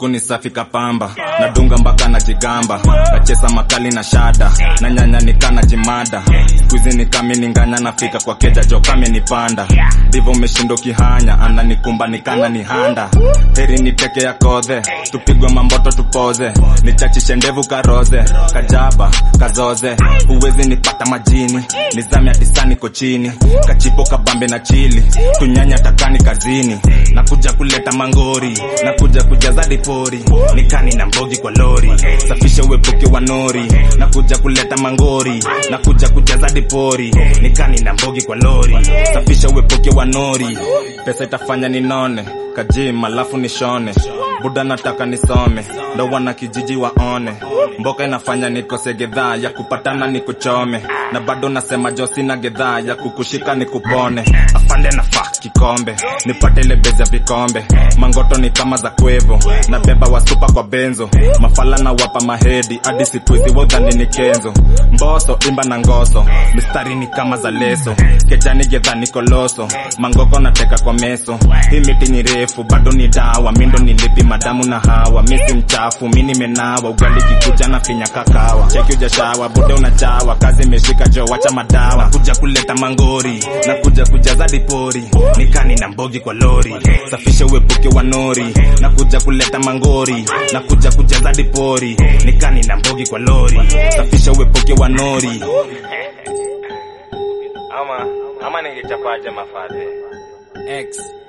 luku ni safi kapamba nadunga mpaka na jigamba nachesa makali na shada na nyanya nikana jimada skuizi nikami ninganya nafika kwa keja jokame nipanda divo umeshindo kihanya ananikumba nikana ni handa heri ni peke ya kodhe tupigwe mamboto tupoze nichachishe ndevu karoze kajaba kazoze huwezi nipata majini nizame atisani kochini kachipo kabambe na chili tunyanya takani kazini nakuja kuleta mangori nakuja kujaza dipori nikani na mbogi kwa lori safisha uepuke wa nori nakuja kuleta mangori nakuja kujaza dipori nikani na mbogi kwa lori safisha uepuke wa nori pesa itafanya ninone kajim alafu nishone buda nataka nisome ndo wana kijiji waone mboka inafanya nikose gedhaa ya kupatana nikuchome na bado nasema josi na gedhaa ya kukushika nikupone afande na fa kikombe nipate ile bezi ya vikombe mangoto ni kama za kwevo na beba wasupa kwa benzo mafala na wapa mahedi hadi sikuizi wodhani ni kenzo mboso imba na ngoso mistari ni kama za leso kejani gedha ni koloso mangoko nateka kwa meso hii miti ni refu bado ni dawa mindo nilipi madamu na hawa misi mchafu mi nimenawa ugali kikuja na finya kakawa cheki ujashawa bude unachawa kazi imeshika jo wacha madawa kuja kuleta mangori na kuja kujaza dipori nikani na mbogi kwa lori safisha uepuke wa nori na kuja kuleta mangori na kuja kujaza dipori nikani na mbogi kwa lori safisha uepuke wa nori ama ama ningechapaje mafadhe X